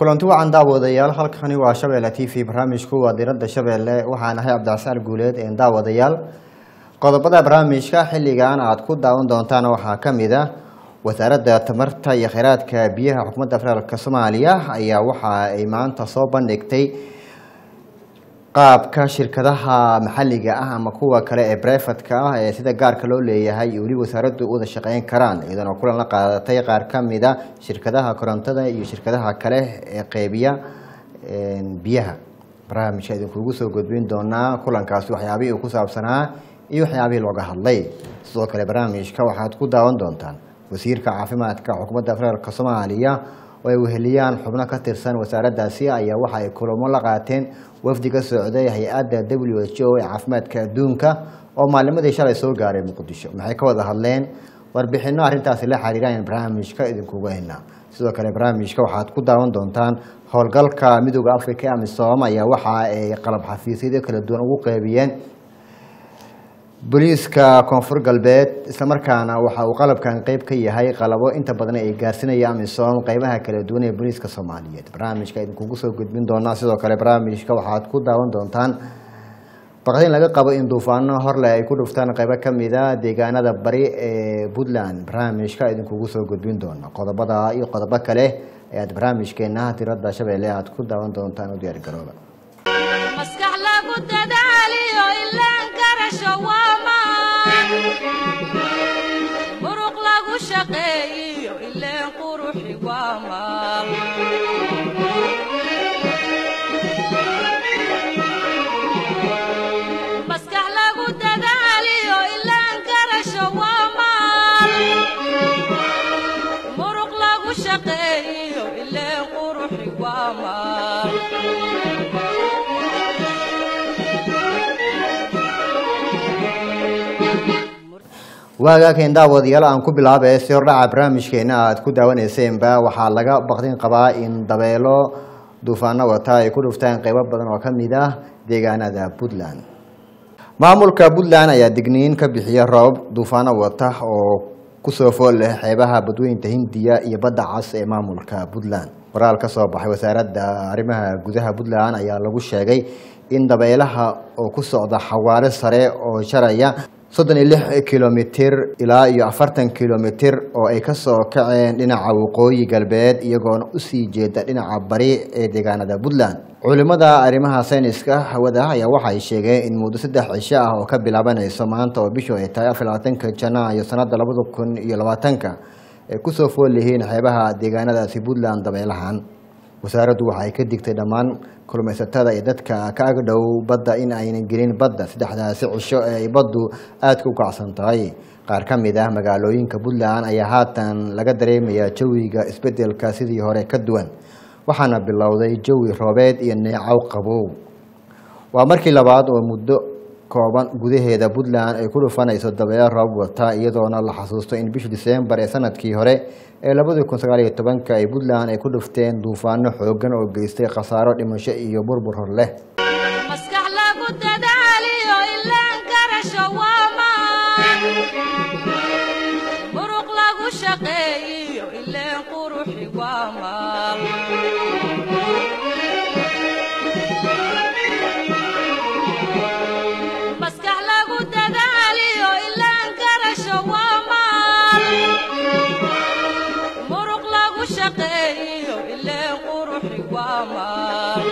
kulanti wacan daawadayaal halkani waa shabeelle t v barnaamijku waa diradda shabeelle waxaan ahay cabdicasaar guuleed een daawadayaal qodobada barnaamijka xilligan aad ku daawan doontaan waxaa ka mid ah wasaaradda tamarta iyo kheyraadka biyaha xukuumadda federaalk soomaaliya ayaa waxa ay maanta soo bandhigtay qaabka shirkadaha maxalliga ah ama kuwa kale ee brefatka ah ee sida gaarka loo leeyahay iyo weli wasaaraddu u wada shaqeyn karaan iyadoona kulan la qaadatay qaar ka mid a shirkadaha korontada iyo shirkadaha kale ee qeybiya biyaha barnaamijka idinkugu soo gudbin doonaa kulankaasi waxyaabihii uu ku saabsanaa iyo waxyaabihii looga hadlay sidoo kale barnaamijka waxaad ku daawan doontaan wasiirka caafimaadka xukuumadda federaalk soomaaliya oo ay weheliyaan xubno ka tirsan wasaaraddaasi ayaa waxa ay kulamo la qaateen wafdi ka socday hay-adda w h o ee caafimaadka adduunka oo maalimadii shalay soo gaaray muqdisho maxay ka wada hadleen warbixino arrintaasi la xiriiraan barnaamijka idinkugu haynaa sidoo kale barnaamijka waxaad ku daawan doontaan howlgalka midooda africa ee amisom ayaa waxa ay qalab xafiisyadyo kala duwan ugu qeybiyeen booliiska koonfur galbeed islamarkaana waxa uu qalabkan qeyb ka yahay qalabo inta badan ay gaarsinaya amisom qeybaha kala duwan ee booliiska soomaaliyeed barnaamijka idinkugu soo gudbin doonaa sidoo kale barnaamijka waxaad ku daawan doontaan baqdin laga qabo in duufaano horleh ay ku dhuftaan qeybo kamid a deegaanada bari ee puntland barnaamijka idinkugu soo gudbin doona qodobada iyo qodobo kale ayaad barnaamijkeena diradda shabeelle aad ku daawan doontaan u diyaargarooba maskax lagu dadaaliyo ilaan karasho waamaan muruq lagu shaqeeyiyo ileen quruxi waamaan maskax lagu dadaaliyo ilaan karasho waamaan muruq lagu shaqeeyiyo ileen quruxi waamaan waagaaken daawadayaal aan ku bilaabay si hordhaca barnaamijkeena aad ku daawaneyseenba waxaa laga baqdin qabaa in dabeelo duufaano wata ay ku dhuftaan qeybo badan oo kamid ah deegaanada puntland maamulka puntland ayaa digniin ka bixiya roob duufaano wata oo kusoo fool leh xeebaha badweynta hindiya iyo badda cas ee maamulka puntland waraal ka soo baxay wasaaradda arrimaha gudaha puntland ayaa lagu sheegay in dabeelaha oo ku socda xawaare sare oo jaraya soddon iyo lix kilomitir ilaa iyo afartan kilomitir oo ay kasoo kaceen dhinaca waqooyi galbeed iyagoona usii jeeda dhinaca bari ee deegaanada puntland culimada arrimaha sayniska hawada ayaa waxay sheegeen in muddo saddex cisho ah oo ka bilaabanayso maanta oo bishu ay tahay afar labaatanka janaayo sanada labada kun iyo labaatanka ay kusoo fool yihiin xeebaha deegaanadaasi puntland dabeelahan wasaaraddu waxay ka digtay dhammaan kulmaysatada iyo dadka ka agdhow badda in aynan gelin badda saddexdaasi cisho ee ay baddu aadka u kacsan tahay qaar ka mid ah magaalooyinka puntland ayaa haatan laga dareemayaa jawiga isbedelka sidii hore ka duwan waxaana bilowday jawi roobeed iyo neecow qabow waa markii labaad oo muddo kooban gudaheeda puntland ay ku dhufanayso dabeelo roob wata iyadoona la xasuusto in bishii diseembar ee sanadkii hore ee labadii kun sagaal iyo tobanka ay puntland ay ku dhufteen duufaano xoogan oo geystay khasaaro dhimasho iyo burbur hor leh maskax lagu dadaaliyo ilaan karasho waamaan muruq lagu shaqeeyiyo ileen quruxi waamaan maskax lagu dadaaliyo ilaan karasho waamaan muruq lagu shaqeeyiyo ileen quruxi waamaan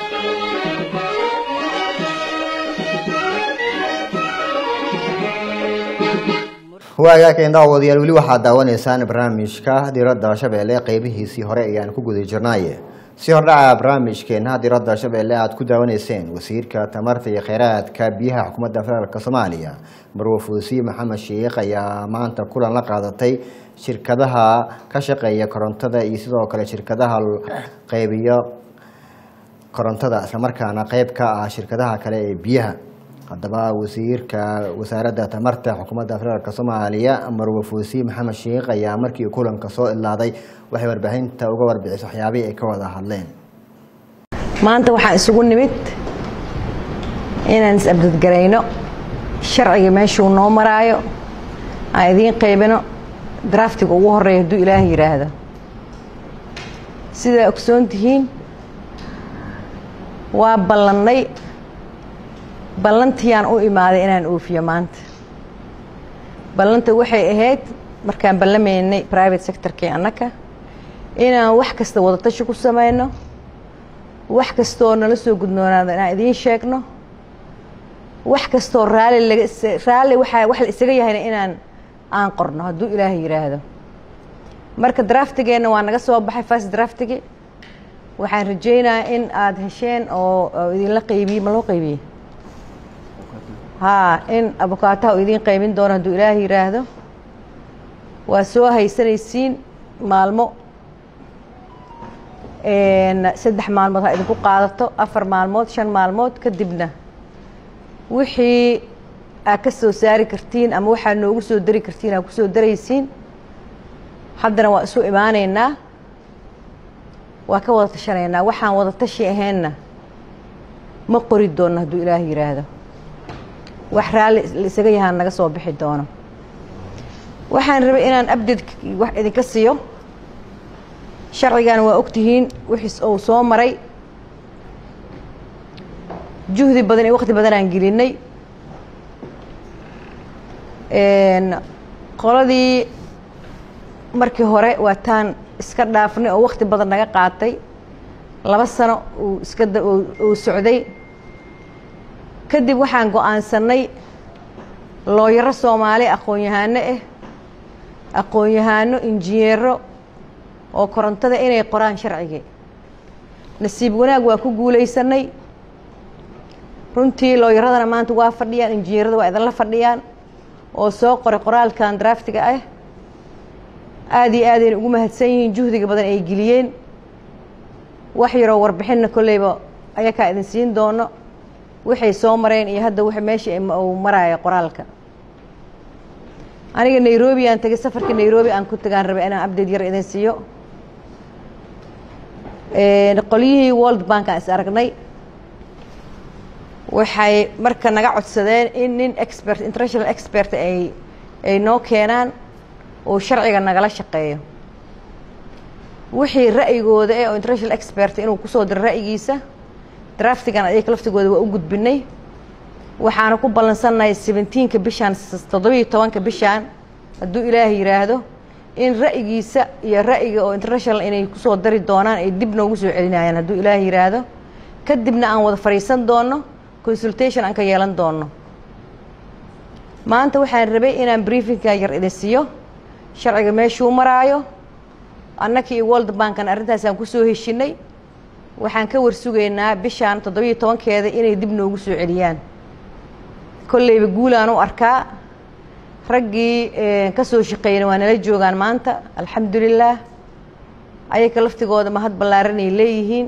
waagaaken daawadayaal weli waxaad daawanaysaan barnaamijka diradda shabeelle qeybihiisii hore ayaan ku guda jirnaaye si hordhaca barnaamijkeena diradda shabeelle aad ku daawanayseen wasiirka tamarta iyo kheyraadka biyaha xukuumadda federaalk soomaaliya marwo fuusiye maxamed sheikh ayaa maanta kulan la qaadatay shirkadaha ka shaqeeya korontada iyo sidoo kale shirkadaha qeybiyo korontada islamarkaana qeyb ka ah shirkadaha kale ee biyaha haddaba wasiirka wasaaradda tamarta xukuumadda federaalk soomaaliya marwe fuusiye maxamed sheikh ayaa markii kulanka soo ilaaday waxay warbaahinta uga warbixisay waxyaabihii ay ka wada hadleen maanta waxaan isugu nimid inaan is-abdadgarayno sharciga meeshuu noo maraayo aan idiin qaybino draftiga ugu horeeya hadduu ilaahay yidhaahdo sidaa ogsoon tihiin waa ballannay ballantiiyaan u imaaday inaan oofiyo maanta ballanta waxay ahayd markaan ballamaynay private sectorkii annaka inaan wax kasta wadatashi ku samayno wax kastooo nala soo gudnoonaado inaan idiin sheegno wax kastoo raalli laga raalli waxaa wax la isaga yahayna inaan aan qorno hadduu ilaahay yidhaahdo marka draftigeenna waa naga soo baxay fast draftigi waxaan rajaynayaa in aada hesheen oo oo idinla qaybiyey ma loo qaybiyey haa in abukaataha uu idiin qaybin doono hadduu ilaahay yidhaahdo waa soo haysanaysiin maalmo saddex maalmood ha idinku qaadato afar maalmood shan maalmood kadibna wixii aad ka soo saari kartiin ama waxaad noogu soo dari kartiin aad ku soo daraysiin haddana waa isu imaanaynaa waa ka wada tashanaynaa waxaan wada tashi ahaynna ma qori doonno hadduu ilaahay yidhaahdo wax raalli la isaga yahaan naga soo bixi doono waxaan rabay inaan abded wax idinka siiyo sharcigan waa ogtihiin wixiis ou soo maray juhdi badan iyo waqti badan aan gelinay qoladii markii hore waataan iska dhaafnay oo waqti badan naga qaatay laba sano uu iska uu socday kadib waxaan go-aansanay looyaro soomaali aqoon-yahaano ah aqoon-yahaano injineero oo korontada inay qoraan sharcigii nasiib wanaag waa ku guulaysanay runtii looyaradana maanta waa fadhiyaan injineerada waa idinla fadhiyaan oo soo qoray qoraalkan draftiga ah aada iyo aadayna ugu mahadsan yihiin juhdiga badan ay geliyeen wax yaroo warbixinna kolleyba ayakaa idin siin doono waxay soo mareen iyo hadda w meesha uu maraayo qoraalka aniga nairobi aan tegay safarka nairobi aan ku tagaan rabay inaan abdate yar idin siiyo qolyihii world bank aan is aragnay waxay marka naga codsadeen in nin expert international expert ay ay noo keenaan oo sharciga nagala shaqeeyo wixii ra'yigooda eh oo international expert inuu kusoo diro ra'yigiisa draftigan ayaga laftigooda waa u gudbinay waxaana ku ballansannahay seventeenka bishaan toddobiiyo tobanka bishaan hadduu ilaahay yidhaahdo in ra'yigiisa iyo ra'yiga oo international inay kusoo dari doonaan ay dib noogu soo celinayaan hadduu ilaahay yidhaahdo kadibna aan wada fadhiisan doono consultation aan ka yeelan doono maanta waxaan rabay inaan briefingka yar idin siiyo sharciga meeshuu maraayo annaka iyo world bankan arrintaasaan kusoo heshinay waxaan ka warsugaynaa bishaan toddobiiyo tobankeeda inay dib noogu soo celiyaan kolleyba guulaan u arkaa raggii ka soo shaqeeyana waa nala joogaan maanta alxamdulilaah ayaga laftigooda mahad ballaaranay leeyihiin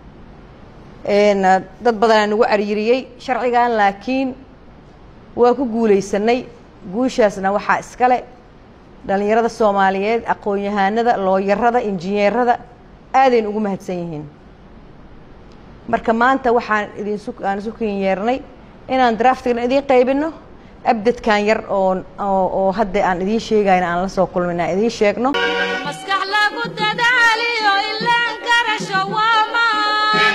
dad badanaa nagu cariiriyey sharcigan laakiin waa ku guulaysanay guushaasna waxaa iskale dhallinyarada soomaaliyeed aqoon-yahaanada looyarada injineerada aadayna ugu mahadsan yihiin marka maanta waxaan idinsu aan isu kin yeernay inaan draftigan idiin qaybino abdadkan yar oo oo hadda aan idiin sheegayna aan la soo kulmin aan idiin sheegno maskax lagu dadaaliyo ilaan garasho waa maan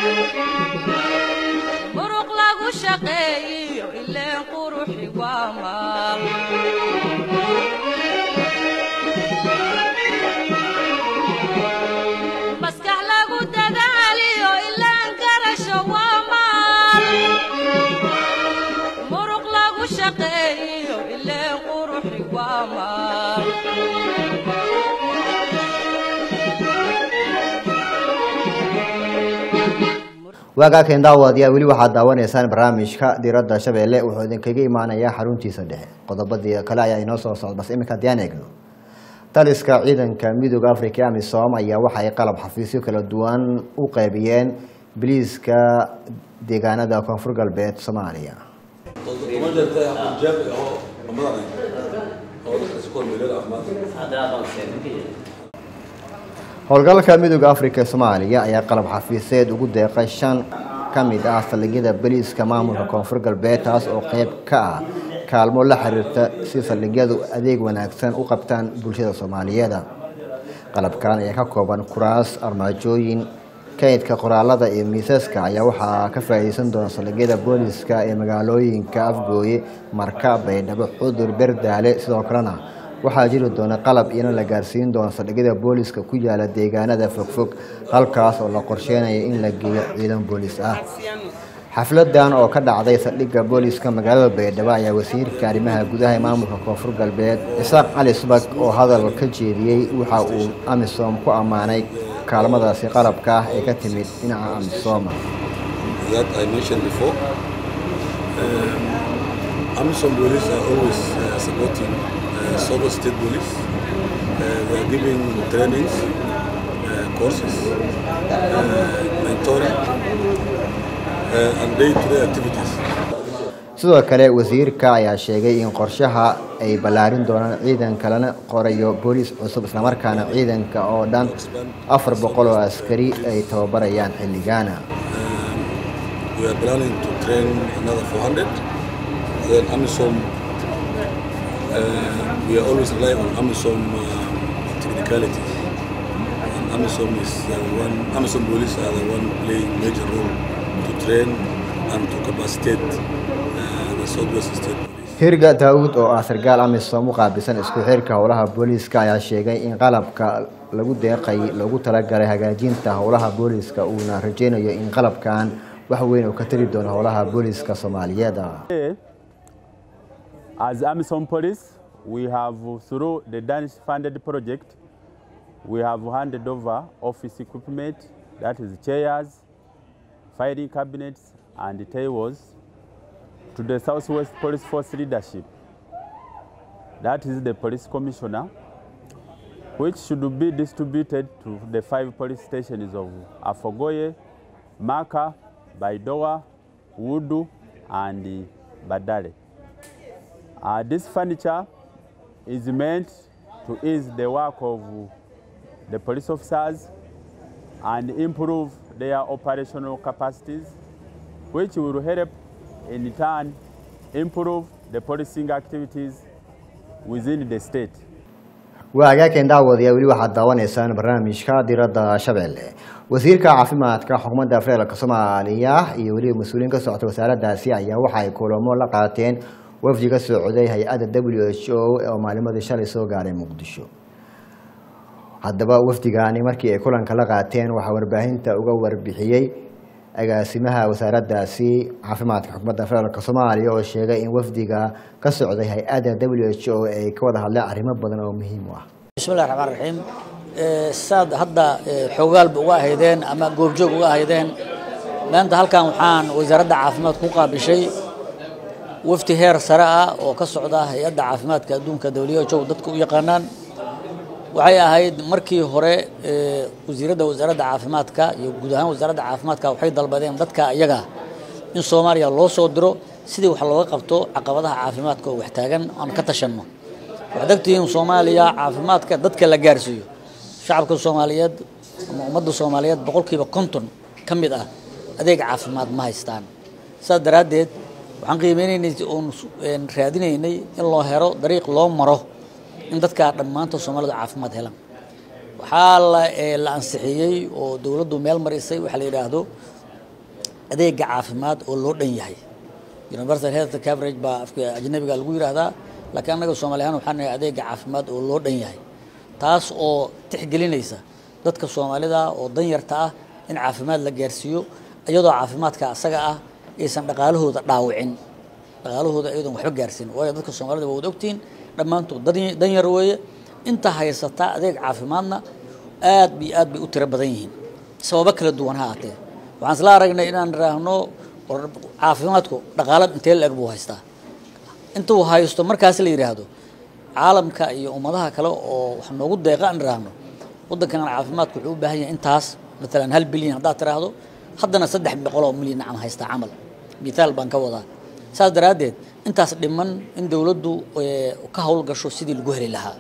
muruq lagu shaqeeyiyo ileen quruxi waa maal maskax lagu dadaaliyo ilaan garasho waa maal muruq lagu shaqeeyiyo ileen quruxi waa maal waagaakan daawadayaal weli waxaad daawanaysaan barnaamijka diradda shabeelle wuxuu idinkaga imaanayaa xaruntiisa dhexe qodobadii kale ayaa inoo soo socda bas iminka haddii aan eegno taliska ciidanka midooda africa ee amisom ayaa waxa ay qalab xafiisyo kala duwan u qaybiyeen biliiska deegaanada koonfur galbeed soomaaliya kuma jirta aqoon-jaab oo madaxay oo dadka si kormeelada caafimaadka howlgalka midooda africa ee soomaaliya ayaa qalab xafiiseed ugu deeqay shan ka mid ah saldhigyada boliiska maamulka koonfur galbeed taas oo qeyb ka ah kaalmo la xiriirta si saldhigyadu adeeg wanaagsan u qabtaan bulshada soomaaliyeed qalabkan ayaa ka kooban kuraas armaajooyin kaydka qoraalada iyo miisaska ayaa waxaa ka faa'iideysan doona saldhigyada booliska ee magaalooyinka afgooye marka baydhabo xudur berdaale sidoo kalena waxaa jiri doona qalab iyana la gaarsiin doono saldhigyada booliska ku yaala deegaanada fogfog halkaas oo la qorsheynayo in la geeyo ciidan boolis ah xafladan oo ka dhacday saldhigga booliska magaalada baydhabo ayaa wasiirka arrimaha gudaha ee maamulka koonfur galbeed isaaq cali subag oo hadal ka jeediyey waxa uu amisom ku ammaanay kaalmadaasi qalabka ah ee ka timid dhinaca amisoma that I mentioned before. Um, AMISOM police are always uh, supporting uh, Sogo State Police. Uh, they are giving trainings, uh, courses, uh, mentoring, uh, and day-to-day activities. sidoo kale wasiirka ayaa sheegay in qorshaha ay ballaarin doonaan ciidan kalena qorayo booliis cusub islamarkaana ciidanka oo dhan afar boqol oo askari ay tababarayaan xilligaana We are planning to train another 400. Then AMISOM, uh, we are always relying on AMISOM uh, technicalities. And AMISOM is the one, AMISOM police are the one playing major role to train and to capacitate uh, the Southwest State Police. hirga daawud oo ah sarkaal amisom u qaabilsan isku xirka howlaha booliiska ayaa sheegay in qalabka lagu deeqay loogu talagalay hagaajinta howlaha booliiska uuna rajeynayo in qalabkan wax weyn uu ka tari doono howlaha booliiska soomaaliyeed As Amisom Police, we have, through the Danish funded project, we have handed over office equipment, that is chairs, filing cabinets, and tables to the Southwest Police Force leadership. That is the police commissioner, which should be distributed to the five police stations of Afogoye, Maka, Baidoa, Wudu, and Badale. Uh, this furniture is meant to ease the work of the police officers and improve their operational capacities, which will help in turn improve the policing activities within the state. waa hagaageen daawadayaa weli waxaad daawanaysaan barnaamijka diradda shabeelle wasiirka caafimaadka xukuumadda federaalk soomaaliya iyo weliba mas-uuliyiin ka socota wasaaraddaasi ayaa waxa ay kulamo la qaateen wafdi ka socday hay-adda w h o oo maalimadii shalay soo gaaray muqdisho haddaba wafdigaani markii ay kulanka la qaateen waxaa warbaahinta uga warbixiyey agaasimaha wasaaraddaasi caafimaadka xukuumadda federaalk soomaaliya oo sheegay in wafdiga ka socday hay-adda w h o ay ka wada hadleen arrimo badan oo muhiim u ah bismillahi raxmaan raxiim Eh, saad hadda eh, xoogaalba uga ahaydeen ama goobjoog uga ahaydeen maanta halkan waxaan wasaaradda caafimaadka ku qaabishay wafdi heer sare ah oo ka socda hay-adda caafimaadka adduunka WHO dadka u yaqaanaan waxay ahayd markii hore eh, wasiiradda wasaaradda caafimaadka iyo guud ahaan wasaaradda caafimaadka waxay dalbadeen dadka iyaga in soomaaliya loo soo diro sidii wax looga qabto caqabadaha caafimaadka oo wax taagan aan ka tashanno waxaad ogtihiin soomaaliya caafimaadka dadka la gaarsiiyo shacabka soomaaliyeed ama ummadda soomaaliyeed boqolkiiba konton ka mid ah adeeg caafimaad ma haystaan saas daraaddeed waxaan qiimeynaynay oon een raadinaynay in loo helo dariiq loo maro in dadka dhammaanta soomaalidu caafimaad helaan waxaa la ee, la ansixiyey oo dowladdu meel marisay waxaa la yidhaahdo adeega caafimaad oo loo dhan yahay universal health coverage baa afka ajnabiga lagu yidhaahdaa laakiin annaga soomaali ahaan waxaan nahay adeega caafimaad oo loo dhan yahay taas oo tixgelinaysa dadka soomaalida oo danyarta ah in caafimaad la gaarsiiyo iyadoo caafimaadka asaga ah aysan dhaqaalahooda dhaawicin dhaqaalahooda iyadoon waxba gaarsiin waayo dadka soomaalida waa wada ogtihiin dhammaantood dan- danyar weeye inta haysata adeeg caafimaadna aad bay aad bay u tiro badan yihiin sababo kala duwan ha aatee waxaan isla aragnay inaan idhaahno war caafimaadku dhaqaala intee la-eg buu haystaa intuu haysto markaas la yidhaahdo caalamka iyo ummadaha kale oo wax noogu deeqa aan idhaahno waddankan caafimaadku wuxuu u baahan yahay intaas maalan hal bilyan haddaad tiraahdo haddana saddex boqol oo milyan nacam haystaa camal mithaal baan ka wadaa saas daraaddeed intaas dhiman in dowladdu eh, ka howlgasho sidii lagu heli lahaa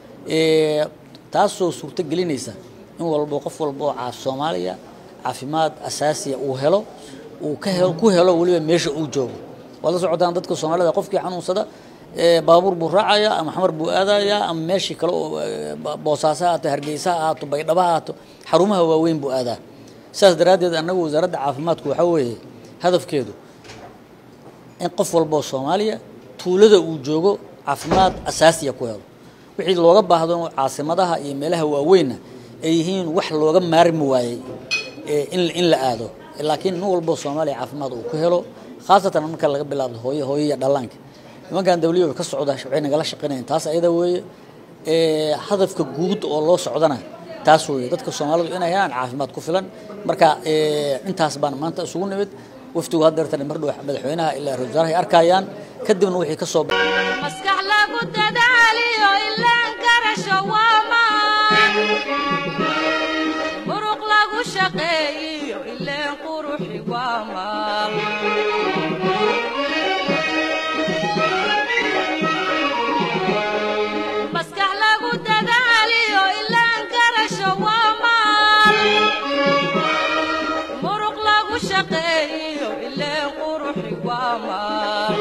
Eh, taasoo suurto gelinaysa in walbo qof walba oo caaf soomaaliya caafimaad asaasiya uu helo uu ka helo ku helo weliba meesha uu joogo waad la socotaan dadka soomaalida qofkii xanuunsada eh, baabuur buu raacaya ama xamar buu aadaya ama meeshii kale oo eh, ba- boosaaso ha ahaato hargeysa ha ahaato baydhabo ha ahaato xarumaha waaweyn buu aadaa sidaas daraaddeed annagu wasaaradda caafimaadku waxaa weeye hadafkeedu in qof walba oo soomaaliya tuulada uu joogo caafimaad asaasiya ku helo wixii looga baahdo caasimadaha iyo meelaha waaweynna ay yihiin wax looga maarmi waayey ee in in la aado laakiin nin walba oo soomaaliya caafimaad uu ku helo khaasatan marka laga bilaabo hooyo hooyo iyo dhallaanka nimankan dawliya ka socda waxay nagala shaqeynayaan taas ayada weeye ee hadafka guud oo loo socdana taas weeye dadka soomaalidu inay helaan caafimaad ku filan marka ee intaas baan maanta isugu nimid waftigu haddeertan mar dhow madaxweynaha ilaa ra-iisul wasaaraha ay arkayaan kadibna wixii ka soo maskax lagu dadaaliyo ilaan garasho waamaan muruq lagu shaqeeyiyo ileen quruxi waamaan maskax lagu dadaaliyo ilaan garasho waamaan muruq lagu shaqeeyiyo ileen quruxi waamaan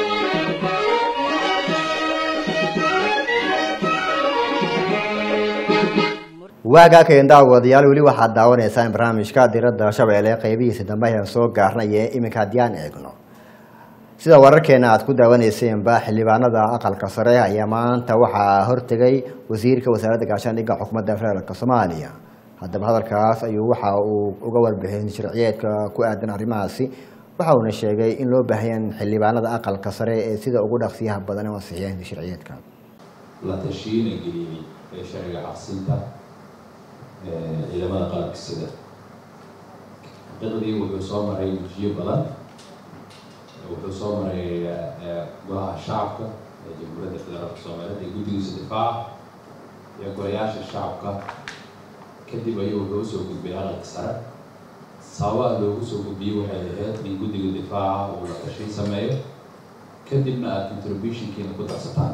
waagaa keen daawadayaal weli waxaad daawanaysaan barnaamijka diradda shabeelle qeybihiisa dambe ayaan soo gaarnay ee iminka haddii aan eegno sida wararkeena aad ku daawaneyseenba xildhibaanada aqalka sare ayaa maanta waxaa hortegay wasiirka wasaaradda gaashaandhigga xukuumadda federaalk soomaaliya haddaba hadalkaas ayuu waxa uu uga warbixin sharciyeedka ku aadan arrimahaasi waxa uuna sheegay in loo baahayan xildhibaanada aqalka sare ee sida ugu dhaqsiyaha badan u ansixiyeen sharciyeedka la tashiina geliyey ee sharciga caqsinta ee ciidamada qalabka sida xaqiiqdii wuxuu soo maray wejiyo badan wuxuu soo maray ee, golaha shacabka ee jamhuuriyadda federaalka soomaaliyeed ee guddigiisa difaaca iyo golayaasha shacabka kadib ayuu wuxuu usoo gudbay aqalka sare sababaha loogu soo gudbiyey waxay ahayd in guddiga difaaca uu la tashin sameeyo kadibna aad contributionkiina ku darsataan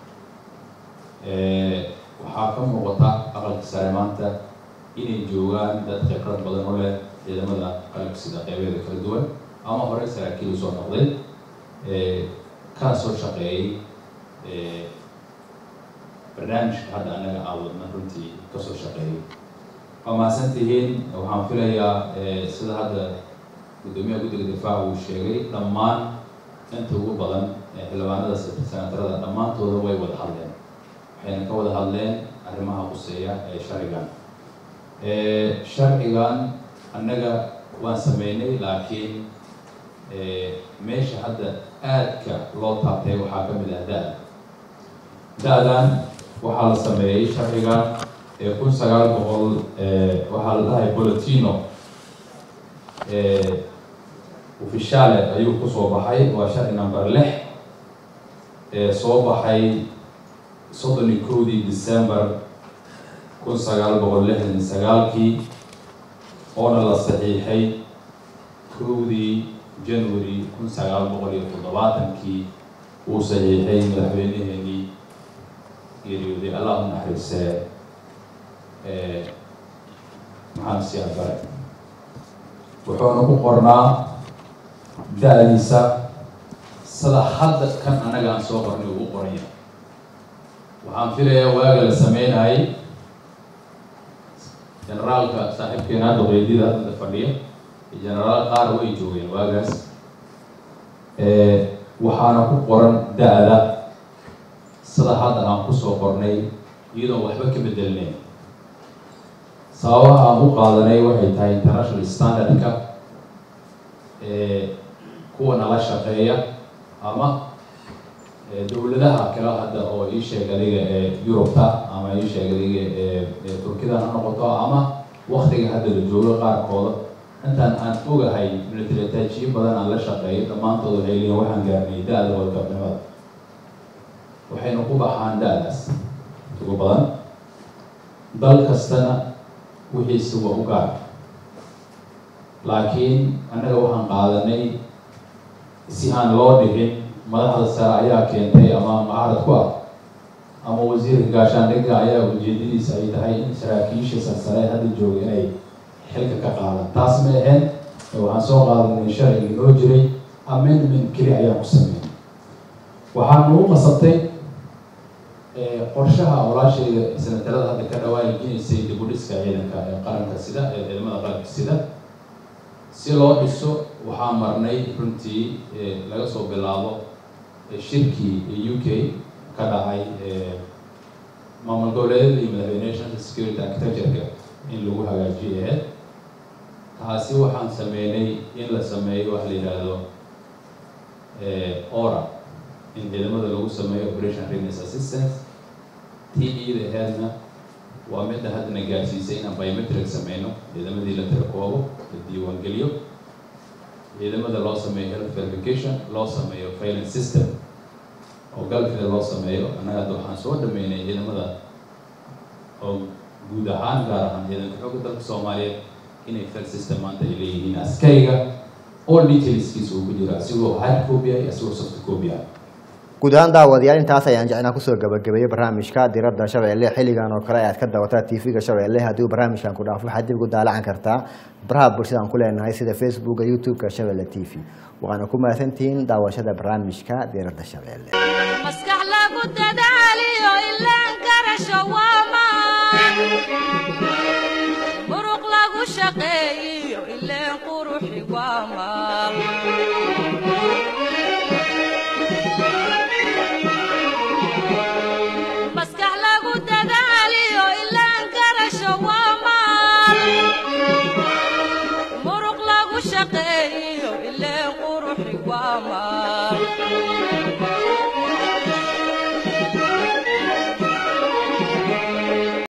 Ee, waxaa ka muuqata aqalka sare maanta inay joogaan dad khibrad badan u leh ciidamada qalabka sida qeybeeda kala duwan ama horey saraakiil usoo noqday ee, kana soo shaqeeyey ee, barnaamijka hadda annaga aawadna runtii kasoo shaqeeyey waa mahadsan tihiin waxaan filayaa ee, sida hadda guddoomiyaha guddiga difaaca uu sheegay dhammaan inta ugu badan ee xildhibaanada senatarada dhammaantooda way wada hadleen waxayna ka wada hadleen arrimaha quseeya ee sharcigan Ee, sharcigan annaga waan sameynay laakiin ee, meesha hadda aadka loo taabtay waxaa ka mid ah da-da da-dan waxaa la sameeyey sharcigan ee kun sagaal boqol ee, waxaa la dhahay bolotino ee, ofishale ayuu kusoo baxay waa sharci number lix ee soo baxay soddon iyo kowdii december kun sagaal boqol lixdan iyo sagaalkii oona la saxiixay kowdii january kun sagaal boqol iyo toddobaatankii uu saxiixay madaxweyneheenii geeriyooday allah u naxariisee ee maxamed siyaad bare wuxuuna ku qornaa da-diisa sida hadda kan annaga aan soo qornay uu u qoranya waxaan filayaa waaga la sameynayay generaalka saaxiibkeena hadda qeydida hadda fadhiya iyo generaal qaar way joogeen waagaas waxaana ku qoran da-da sida hadda aan kusoo qornay iyadoon waxba ka bedelnayn sababaha aan u qaadanay waxay tahay international standardka kuwa nala shaqeeya ama dowladaha kale hadda oo ii sheeg adiga ee yurubta ama ii sheeg adiga ee turkida ha noqoto ama waktiga hadda la joogo qaarkooda intaan aan ogahay militaritaajiyo badan aan la shaqeeyo dhammaantood waxay leeyihin waxaan gaarnay da-da wadgabnimada waxayna ku baxaan da-daas ugu badan dal kastana wixiisi waa u gaar laakiin annaga waxaan qaadanay si aan loo dhicin madaxda sare ayaa keentay ama mucaarad ku ah ama wasiirka gaashaandhigga ayaa ujeedadiisa ay tahay in saraakiisha sarsare hadda jooga inay xilka ka qaadaan taas ma ahayn waxaan soo qaadanay sharcigii noo jiray amendment keli ayaan ku sameynay waxaan nagu qasabtay qorshaha walaashayda sanatarada hadda ka dhawaanjinaysay dib u dhiska ciidanka ee qaranka sida ee ciidamada qaranka sida si loo dhiso waxaa marnay runtii laga soo bilaabo shirkii u k ka dhacay maamul goboleedyada iyo madaxweyne national security architecture-ka in lagu hagaajiyo aheyd taasi waxaan sameynay in la sameeyo waxa la yidhaahdo ora in ciidamada lagu sameeyo operation readiness assistance tii iyada aheydna waa midda haddana gaarsiisay inaan biometric sameyno ciidamadii la tirakoobo la diiwaangeliyo ciidamada loo sameeyo health verification loo sameeyo filing system oo galfida loo sameeyo annaga hadda waxaan soo dhameynay ciidamada oo guud ahaan gaar ahaan ciidanka xooga dalka soomaaliyeed inay file system maanta ay leeyihiin askariga all detailskiisa uu ku jira asigoo hard copy ah iyo asigoo soft copy ah guud ahaan daawadayaal intaas ayaan jecnaa kusoo gabagabeeyey barnaamijka diradda shabeelle xilligan oo kale ayaad ka dawataa tv-ga shabeelle haddii barnaamijkan ku dhaafo waxaad dib ugu daalacan kartaa baraha bulshadaan ku leenahay sida facebooka youtube-ka shabeelle t v waxaana ku mahadsantihiin daawashada barnaamijka diradda shabeelle maskax lagu dadaaliyo ilaan garasho waamaan muruq lagu shaqeeyiyo ileen quruxi waamaan maskax lagu dadaaliyo ilaan garasho waamaan muruq lagu shaqeeyiyo ileen quruxi waamaan